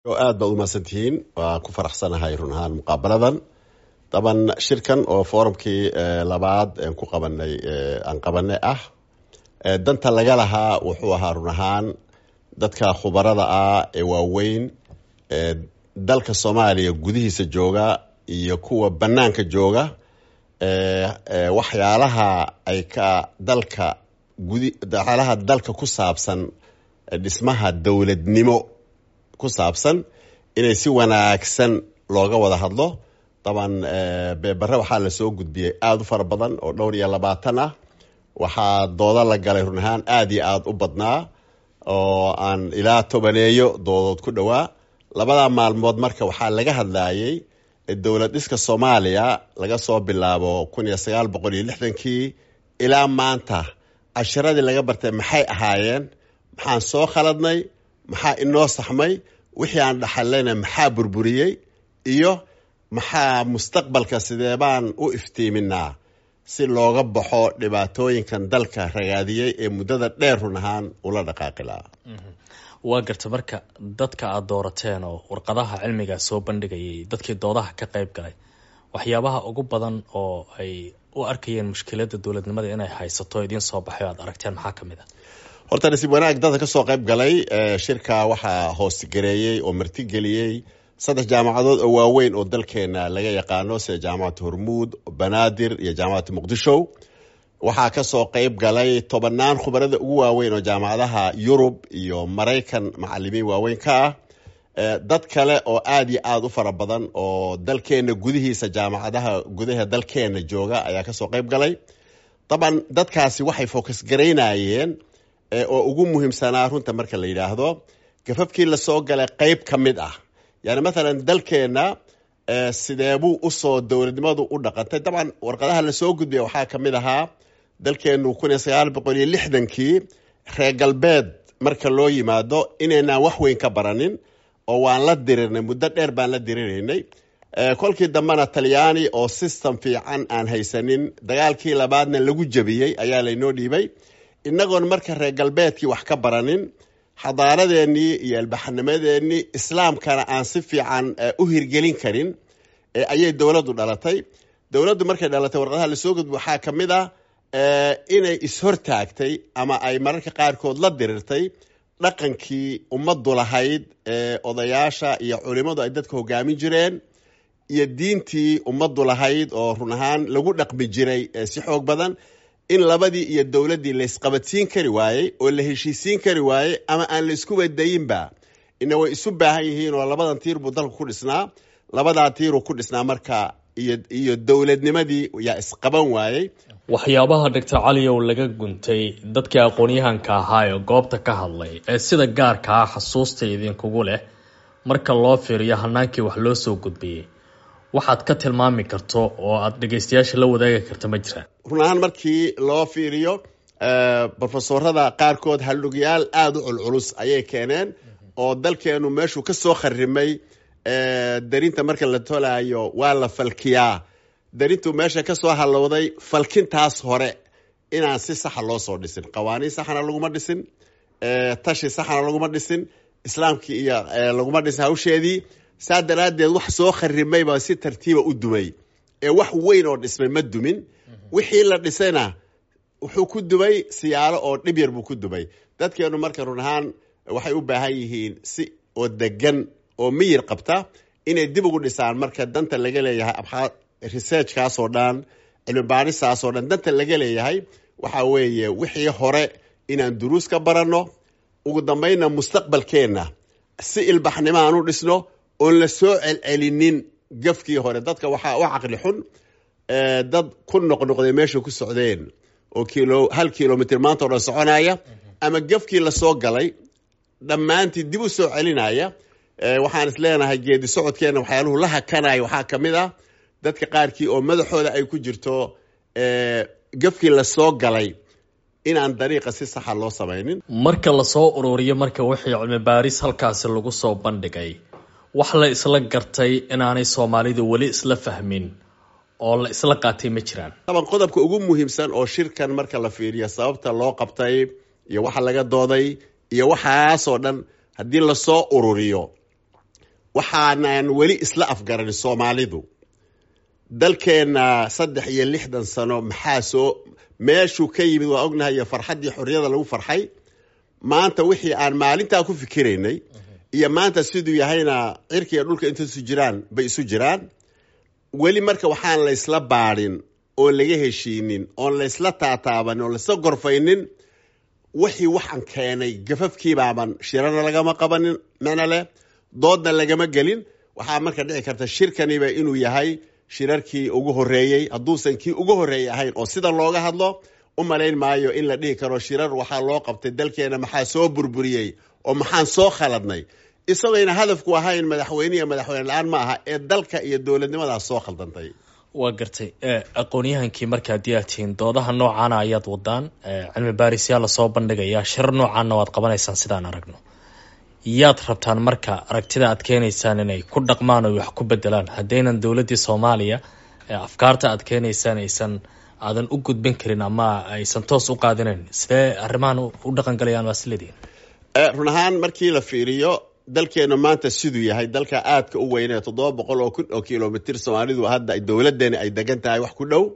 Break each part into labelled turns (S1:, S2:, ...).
S1: aad baad umahadsantihiin waa ku faraxsanahay run ahaan muqaabaladan daban shirkan oo forumkii labaad ku qabanay aan qabanay ah danta laga lahaa wuxuu ahaa run ahaan dadka khubarada ah ee waaweyn dalka soomaaliya gudihiisa jooga iyo kuwa banaanka jooga waxyaalaha ay ka dalka gudi waxyaalaha dalka ku saabsan dhismaha dowladnimo ku saabsan inay si wanaagsan looga wada hadlo daban beebare waxaa lasoo gudbiyey aada u fara badan oo dhowr iyo labaatan ah waxaa doodo la galay run ahaan aada iyo aada u badnaa oo aan ilaa tobaneeyo doodood ku dhowaa labada maalmood marka waxaa laga hadlayay dowlad dhiska soomaaliya laga soo bilaabo kun iyo sagaal boqol iyo lixdankii ilaa maanta cashiradii laga bartay maxay ahaayeen maxaan soo khaladnay maxaa inoo saxmay wixii aan dhaxallayna maxaa burburiyey iyo maxaa mustaqbalka sidee baan u iftiiminaa si looga baxo dhibaatooyinkan dalka ragaadiyey ee muddada dheer run ahaan ula dhaqaaqi lahaa
S2: waa garta marka dadka aada doorateen oo warqadaha cilmiga soo bandhigayay dadkii doodaha ka qayb galay waxyaabaha ugu badan oo ay u arkayeen mushkilada dowladnimada inay haysato idiin soo baxay o aad aragteen maxaa ka mid a
S1: horta nasiib wanaag dadka kasoo qayb galay shirka waxaa hoosgareeyey oo martigeliyey saddex jaamacadood oo waaweyn oo dalkeena laga yaqaano sida jaamacadda hormuud banaadir iyo jaamacadda muqdisho waxaa kasoo qayb galay tobanaan khubarada ugu waaweyn oo jaamacadaha yurub iyo maraykan macalimiin waaweyn ka ah dad kale oo aada iyo aada u fara badan oo dalkeena gudihiisa jaamacadaha gudaha dalkeena jooga ayaa kasoo qayb galay daban dadkaasi waxay focus garaynayeen oo ugu muhiimsanaa runta marka la yidhaahdo gafafkii lasoo galay qeyb ka mid ah yani mathalan dalkeena sideebuu usoo dowladnimadu u dhaqantay dabcan warqadaha lasoo gudbiya waxaa ka mid ahaa dalkeenu kun iyo sagaal boqol iyo lixdankii reer galbeed marka loo yimaado inaynaan wax weyn ka baranin oo waan la dirirnay muddo dheer baan la diriraynay kolkii dambena talyaani oo system fiican aan haysanin dagaalkii labaadna lagu jabiyey ayaa laynoo dhiibay inagoon marka reer galbeedkii wax ka baranin xadaaradeenii iyo albaxanimadeenii islaamkana aan si fiican u hirgelin karin ayay dowladdu dhalatay dowladdu markay dhalatay warqadaha lasoo gudbi waxaa ka mid ah inay ishortaagtay ama ay mararka qaarkood la dirirtay dhaqankii ummaddu lahayd ee odayaasha iyo culimmadu ay dadka hogaamin jireen iyo diintii ummaddu lahayd oo run ahaan lagu dhaqmi jiray si xoog badan in labadii iyo dowladdii laysqabadsiin kari waayey oo la heshiisiin kari waayey ama aan la isku wadayinba ina way isu baahan yihiin oo labadan tiir buu dalka ku dhisnaa labadaa tiiruu ku dhisnaa marka iyo iyo dowladnimadii yaa isqaban waayey
S2: waxyaabaha doctor caliyow laga guntay dadkii aqoon-yahanka ahaa ee goobta ka hadlay ee sida gaarka ah xasuusta idinkugu leh marka loo fiiriyo hanaankii wax loo soo gudbiyey waxaad ka tilmaami karto oo aada dhegeystayaasha la wadaagi karta ma jiraan
S1: run ahaan markii loo fiiriyo brofesorada qaarkood haldhugyaal aada u culculus ayay keeneen oo dalkeenu meeshuu ka soo kharimay darinta marka la tolaayo waa la falkiyaa darintu meesha ka soo halowday falkintaas hore inaan si saxa loo soo dhisin qawaaniin saxana laguma dhisin tashi saxana laguma dhisin islaamkii iyo laguma dhisin hawsheedii saa daraaddeed wax soo kharimayba si tartiiba u dumay ee wax weyn oo dhismay ma dumin wixii la dhisayna wuxuu ku dumay siyaalo oo dhib yar buu ku dumay dadkeenu marka run ahaan waxay u baahan yihiin si oo degan oo miyir qabta inay dib ugu dhisaan marka danta laga leeyahay researchkaasoo dhan cilmi baaristaasoo dhan danta laga leeyahay waxaa weeye wixii hore inaan duruus ka baranno ugu dambaynna mustaqbalkeenna si ilbaxnimo aan u dhisno oon la soo celcelinin gafkii hore dadka waxaa u caqli xun dad ku noqnoqday meesha ku socdeen oo kilo hal kilomitr maanta o dhan soconaya ama gafkii lasoo galay dhammaantii dib u soo celinaya waxaan is leenahay geedi socodkeena waxyaaluhu la hakanaya waxaa ka mid ah dadka qaarkii oo madaxooda ay ku jirto gafkii lasoo galay inaan dariiqa si saxa loo samaynin
S2: marka lasoo ururiyo marka wixii cilmi baaris halkaasi lagu soo bandhigay wax la isla gartay inaanay soomaalidu weli isla fahmin oo la isla qaatay ma jiraan
S1: taban qodobka ugu muhiimsan oo shirkan marka la fiiriyo sababta loo qabtay iyo waxa laga dooday iyo waxaasoo dhan haddii lasoo ururiyo waxaanan weli isla afgaranin soomaalidu dalkeenna saddex iyo lixdan sano maxaa soo meeshuu ka yimid waa ognahay iyo farxaddii xorriyada lagu farxay maanta wixii aan maalintaa ku fikiraynay iyo maanta siduu yahayna cirka iyo dhulka inta isu jiraan bay isu jiraan weli marka waxaan laysla baadhin oon laga heshiinin oon laysla taataabanin oon laysla gorfaynin wixii waxaan keenay gafafkiibaaban shirana lagama qabanin mana leh doodna lagama gelin waxaa marka dhici karta shirkaniba inuu yahay shirarkii ugu horeeyey hadduusan kii ugu horeeyey ahayn oo sida looga hadlo u malayn maayo in la dhihi karo shirar waxaa loo qabtay dalkeena maxaa soo burburiyey oo maxaan soo khaladnay isagayna hadafku ahayn madaxweyne madaxweyne la-aan ma aha ee dalka iyo dowladnimadaas soo khaldantay
S2: waa gartay aqoon-yahankii marka haddii aad tihiin doodaha noocaana ayaad wadaan cilmi baarisyaa lasoo bandhigayaa shirar noocaana waad qabanaysaan sidaan aragno yaad rabtaan marka aragtida aad keenaysaan inay ku dhaqmaan oo wax ku bedelaan haddaynan dowladdii soomaaliya afkaarta aad keenaysaan aysan aadan u gudbin karin ama aysan toos u qaadinayn sidee arrimahan u dhaqangalayaan waa sileediin
S1: run ahaan markii la fiiriyo dalkeenu maanta siduu yahay dalka aadka u weyne toddoba boqol oo kun oo kilomitr soomaalidu hadda dowladeeni ay degan tahay wax ku dhow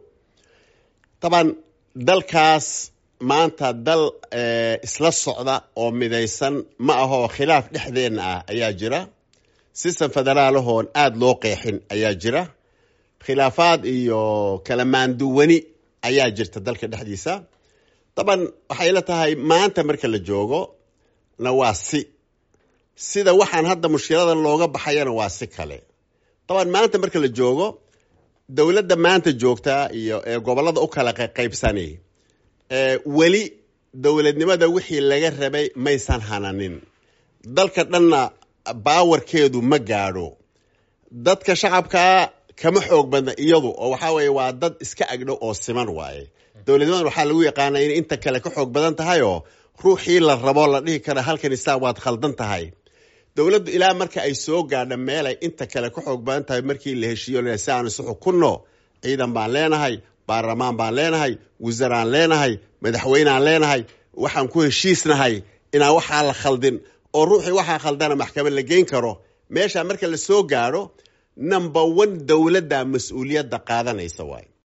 S1: taban dalkaas maanta dal isla socda oo midaysan ma ahoo khilaaf dhexdeenna ah ayaa jira sistem federaalahoon aada loo qeexin ayaa jira khilaafaad iyo kala maanduwani ayaa jirta dalka dhexdiisa taban waxay la tahay maanta marka la joogo na waa si sida waxaan hadda mushkiladan looga baxayana waa si kale taban maanta marka la joogo dowladda maanta joogtaa iyo ee gobollada u kala qaybsani weli dowladnimada wixii laga rabay maysan hananin dalka dhanna baawarkeedu ma gaadho dadka shacabkaa kama xoog badna iyadu oo waxaa weeye waa dad iska agdhow oo siman waaye dowladnimadan waxaa lagu yaqaanaa inay inta kale ka xoog badan tahay oo ruuxii la rabo la dhihi kara halkan isaa waad khaldan tahay dowladdu ilaa marka ay soo gaadha meelay inta kale ka xoog badan tahay markii la heshiiyo si aan isu xukunno ciidan baan leenahay baarlamaan baan leenahay wasaraan leenahay madaxweynaan leenahay waxaan ku heshiisnahay inaan waxaa la khaldin oo ruuxii waxaa khaldana maxkamad la geyn karo meesha marka la soo gaadho number one dowladda mas-uuliyadda qaadanaysa waay